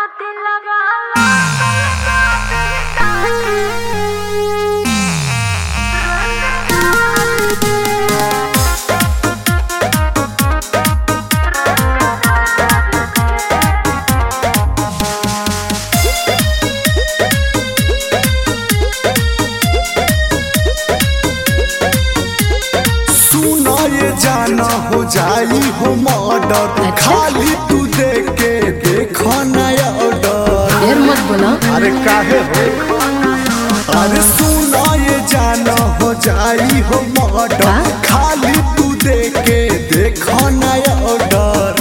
सुनो ये जाना हो जाई हो मर्डर खाली तू देख के देखो नया ऑर्डर देर मत बोला अरे काहे हो अरे सुनो ये जाना हो जाई हो मर्डर का? खाली तू देख के देखो नया ऑर्डर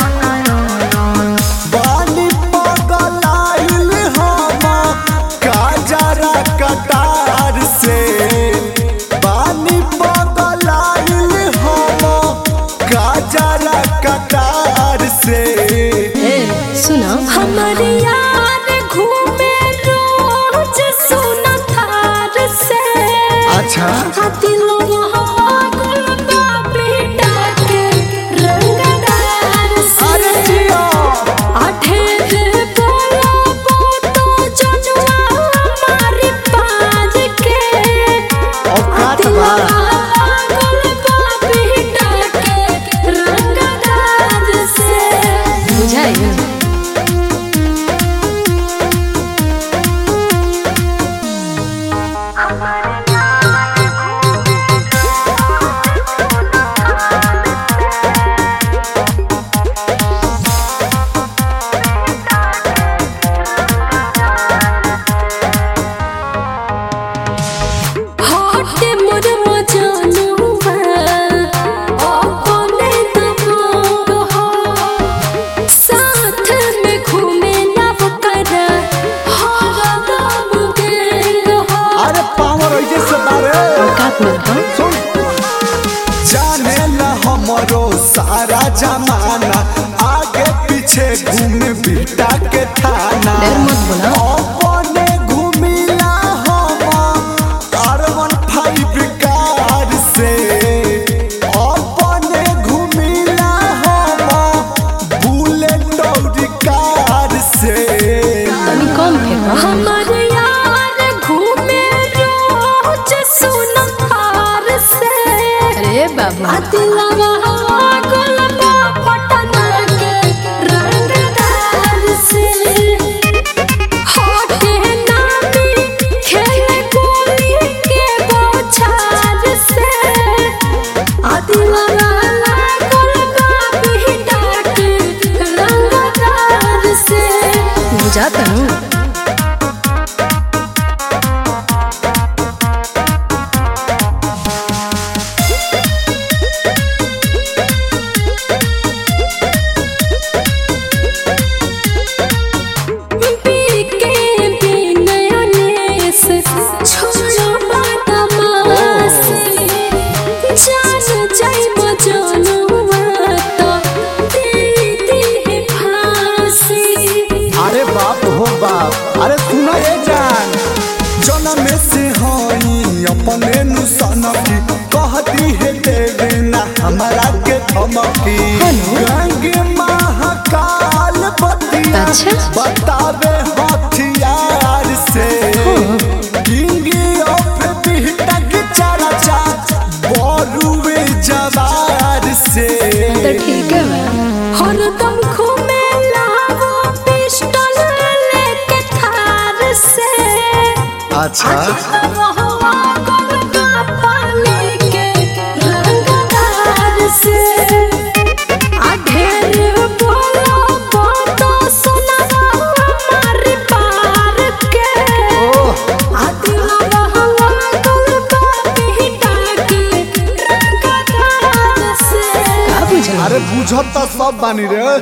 बानी पगलाइल हम काजरा कटार से बानी पगलाइल हम काजरा कटार से ए सुना हमारे यार घूमे रोज सोना थार से अच्छा दिलवा गुलबा बेटा के रंगदार अरे से जिया आठेर बोला बोतो जनुआ हमारी पाज के औकात बा गुलबा बेटा के रंगदार से बुझाई हटे मोर मजनुआ अपने दबोग हो साथ में घूमे नव कर हर दम गेल हो अरे पावर ऐसे से बारे औकात में रहो सुन जाने ला हमरो सारा जमाना आगे पीछे घूमे बिटा के थाना देर मत बोला अपने घूमिला हम कार्बन फाइव कार से अपने घूमिला हम बुलेट और कार से तनी कम फेंको हमार यार घूमे रोज सोना थार से अरे बाबा दिलवा गुलबा पटना के रंगदार से होते नामी खेले गोली के बौछार से दिलवा गुलबा बेटा के रंगदार से बुझाता हूँ बीके बिनयनेस छोड़ो बदमाशी जान जाई मजनुआ तो दे दे फांसी अरे बाप हो बाप अरे सुनो ये जान जनम से हई अपने नु सनकी कहती है देवे ना हमारा के धमकी गंगे महाकाल बतिया अच्छा। बतावे हथियार से किंग ऑफ बिहटक चरचा बोरुवे जवार से तो ठीक है मैं हरदम घूमे लावो पिस्टल लेके थार से अच्छा रहवा गुलगा पानी के रंगदार से आधेर बोलो बोतो सुना हमारी पार के आदिलवा गुलगा बेटा के रंगदार से का बुझा अरे बुझत तो सब बानी रे